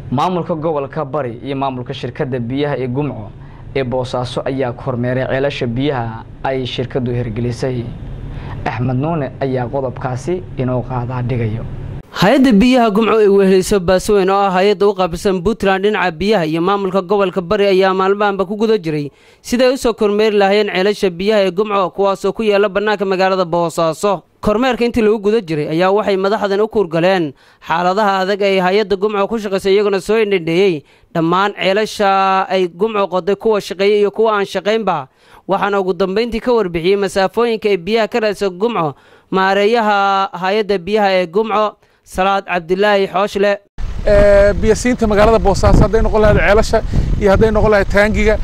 maamulka gobolka bari iyo maamulka shirkadda biyaha ee gumco ee boosaaso ayaa kormeeray ceelasha biyaha ay shirkaddu hirgelisay axmed nuune ayaa qodobkaasi inoo qaadaa dhigayo hay-adda biyaha gumco ee weheleyso baasweyn oo ah hay-adda u qaabilsan puntland dhinaca biyaha iyo maamulka gobolka bari ayaa maalmahanba ku guda jiray siday u soo kormeeri lahaayeen ceelasha biyaha ee gumco kuwaasoo ku yaala bannaanka magaalada boosaaso kormeerka intii lagu guda jiray ayaa waxay madaxdan u kuurgaleen xaaladaha adag ay hay-adda gumco ku shaqaysay iyaguna soo indhandheeyey dhammaan ceelasha ay gumco qoday kuwa shaqeeyey iyo kuwa aan shaqaynba waxaana ugu dambayntii ka warbixiyey masaafooyinka ay biyaha ka raadsa gumco maareeyaha hay-adda biyaha ee gumco salaad cabdilaahi xooshle biyasiinta magaalada boosaaso hadday noqon lahayd ceelasha iyo hadday noqon lahayd taangiga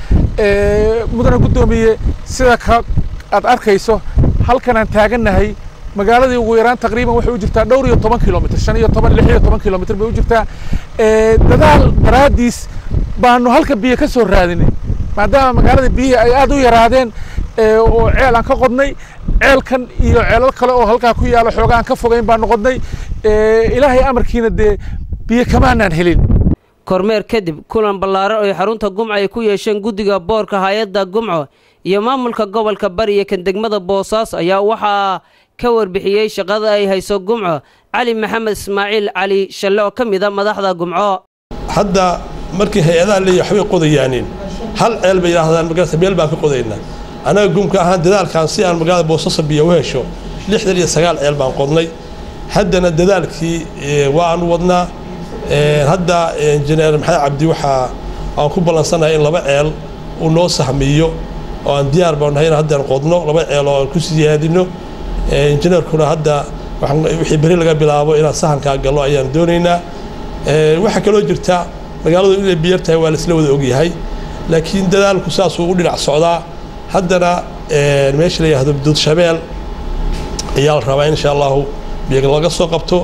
mudana guddoomiye sida ka aad arkayso halkanaan taagannahay magaaladii ugu yaraan taqriiban waxay u jirtaa dhowr iyo toban kilomitr shan iyo toban lix iyo toban kilomitr bay u jirtaa dadaal daraaddiis baanu halka biyo ka soo raadinay maadaama magaalada biyihii ay aad u yaraadeen oo ceel aan ka qodnay ceelkan iyo ceelal kale oo halkaa ku yaalo xooga aan ka fogayn baanu qodnay ilaahay amarkiina dee biyo kamaanaan helin kormeer kadib kulan ballaaran oo xarunta gumco ay ku yeesheen guddiga boorka hay-adda gumco iyo maamulka gobolka bari iyo kan degmada boosaaso ayaa waxaa ka warbixiyey shaqada ay hayso gumco cali maxamed ismaaciil cali shalle oo ka mid a madaxda gumco hadda markii hay-adaha leeyahy waxbay qodayaaniin hal ceel bay yidhaahdaan magaalada meel baan ka qodaynaa annaga gumka ahaan dadaalkan si aan magaalada boosaaso biyo u hesho lixdan iyo sagaal ceel baan qodnay haddana dadaalkii waanu wadnaa hadda injineer maxamed cabdi waxaa aan ku ballansanahay in laba ceel uu noo sahmiyo oo aan diyaar baan nahay in haddaan qodno laba ceel oo aan ku siyaadino injineerkuna hadda wixii beri laga bilaabo inaan sahankaa gallo ayaan doonaynaa waxaa kaloo jirta magaaladu inay biyar tahay waa laisla wada ogyahay laakiin dadaalku saasuu u dhinac socdaa haddana meesha la yidhahdo duud shabeel ayaa la rabaa in insha allahu biyo laga soo qabto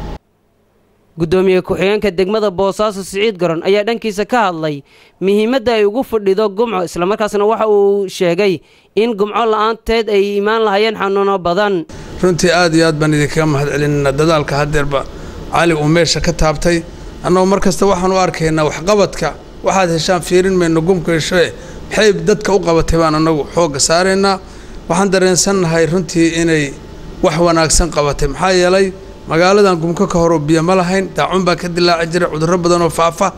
guddoomiye ku-xigeenka degmada boosaaso siciid garon ayaa dhankiisa ka hadlay muhiimadda ay ugu fadhido gumco islamarkaasna waxa uu sheegay in gumco la-aanteed ay imaan lahayeen xanuuno badan runtii aad iyo aad baan idinkaga mahad celinana dadaalka haddeerba cali uu meesha ka taabtay annagoo mar kasta waxaan u arkaynaa waxqabadka waxaad heshaan fiirin mayno gumka heshoe maxay dadka u qabatay baan annagu xoogga saaraynaa waxaan dareensannahay runtii inay wax wanaagsan qabatay maxaa yeelay magaaladan gumko ka horoo biyo ma lahayn daacun baa ka dilaaci jiray cudurro badan oo faafa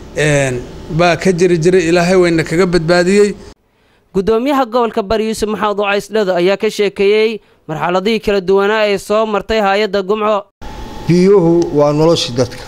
baa ka jiri jiray ilaahay wayna kaga badbaadiyey guddoomiyaha gobolka bari yuusuf maxamed oo caysdhado ayaa ka sheekeeyey marxaladihii kala duwanaa ee soo martay hay-adda gumco biyuhu waa noloshii dadka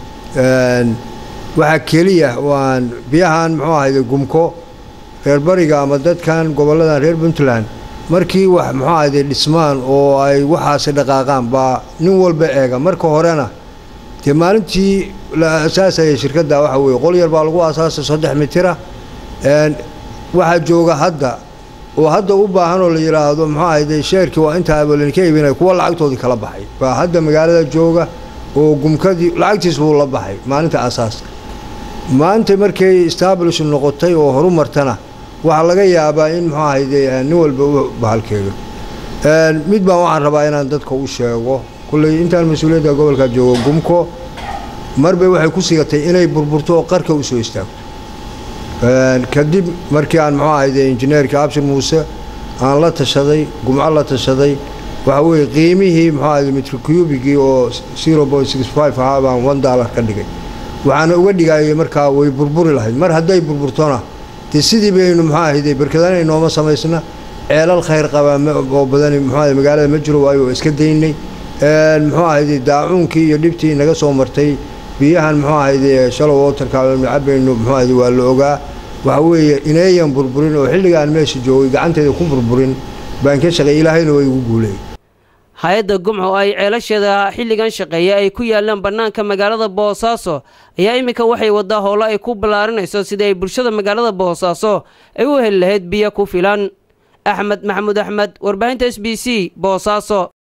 waxaa keliya waan biyahan muxuu ahayde gumko reer bariga ama dadkan gobolladan reer puntland markii wax muxuu ahayde dhismaan oo ay waxaasi dhaqaaqaan baa nin walba eega marka horena dee maalintii la asaasayay shirkadda waxa weeye qol yar baa lagu asaasay saddex mitira waxaa jooga hadda oo hadda u baahan oo la yidhaahdo muxuu ahayde sheerkii waa intaa abalin ka iibinay kuwa lacagtoodii kala baxay baa hadda magaalada jooga oo gumkadii lacagtiis buu la baxay maalinta asaaska maanta markay establish noqotay oo horumartana waxaa laga yaabaa in muxuu ahayde nin walba u bahalkeeyo mid baan waxaan rabaa inaan dadka u sheego kulley intaan mas-uuliyadda gobolka joogo gumko marbay waxay ku sigatay inay burburto oo qarka u soo istaago kadib markii aan muxuu ahayde injineerka abshir muuse aan la tashaday gumco la tashaday waxa weeye qiimihii muxuu ahayde mitrocubigii oo zero point six five ahaa baan one dollar ka dhigay waxaana uga dhigayay markaa way burburi lahayd mar hadday burburtona dee sidii baynu muxuu ahayde barkadana inooma samaysna ceelal khayr qabaa oo badani muxuu ahayde magaalada ma jiro waayo oo iska daynay muxuu ahayde daacuunkii iyo dhibtii naga soo martay biyahan muxuu ahayde shalow waterka cabaynu muxuu ahayde waa la ogaa waxa weeye ineeyan burburin oo xilligaan meesha joogay gacanteeda ku burburin baan ka shaqeey ilaahayna way igu guuleey hay-adda gumco ay ceelasheeda xilligan shaqeeya ay ku yaalaan bannaanka magaalada boosaaso ayaa iminka waxay waddaa howlo ay ku ballaarinayso sidii ay bulshada magaalada boosaaso ay u heli lahayd biyo ku filan axmed maxamuud axmed warbaahinta s b c boosaaso